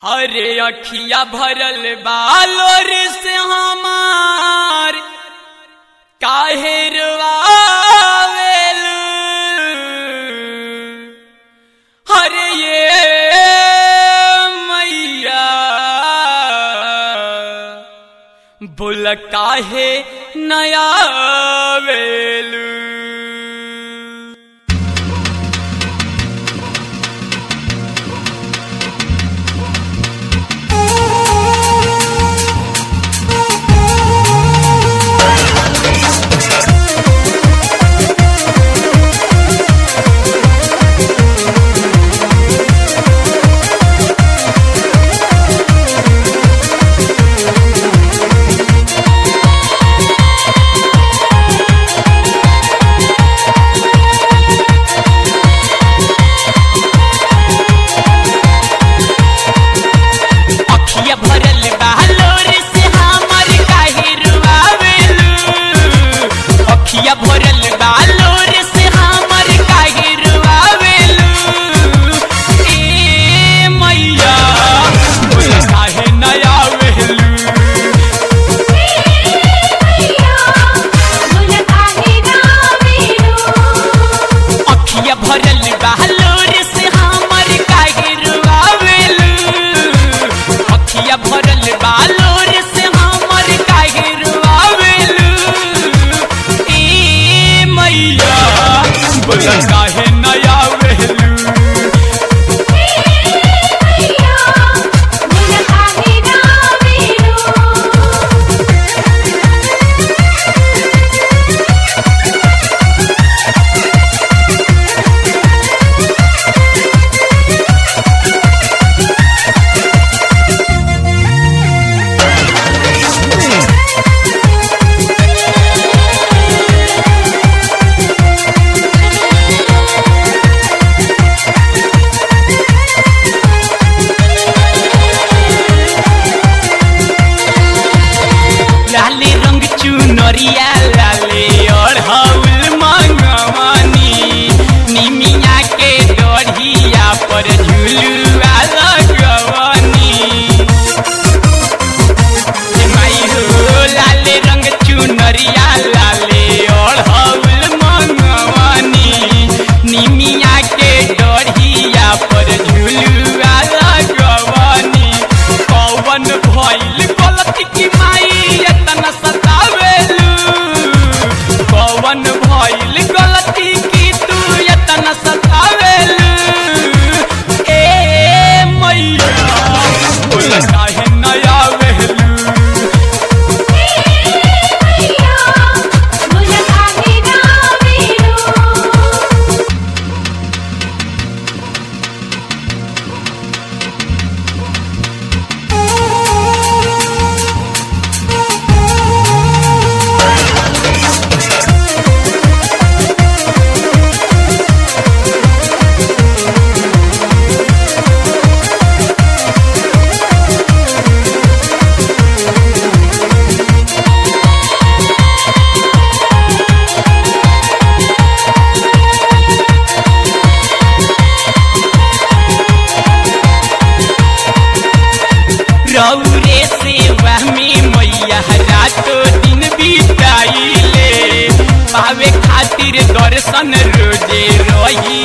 अरे अखिया भरल बालोर से हमार काहे रवावेल अरे ये मैया बोल काहे नया वेलू अखिया भरल बालोर से हमर काहे रुआवेलू अखिया भरल बालोर से हमर काहे रुआवेलू ए मैया बोल काहे नया वेलू अखिया भरल बालोर से हमर काहे रुआवेलू अखिया भरल बालोर से हमर काहे रुआवेलू ए मैया बोल काहे नया वेलू लाले रंग चुनरिया लाले अढ़ौल मंगवानी निमिया के डढ़िया पर झुलुआ लगवानी हे माई हो लाले रंग चुनरिया लाले अढ़ौल मंगवानी निमिया के डढ़िया पर झुलुआ लगवानी कौवन भइल गलती की माई एतना सतावेलू कौवन भइल गलती की तू एतना सतावेलू ए मैया बोल काहे नया वेलू रौरे सेवा में मैया रातो दिन बिताइले पावे खातिर दर्शन रोजे रही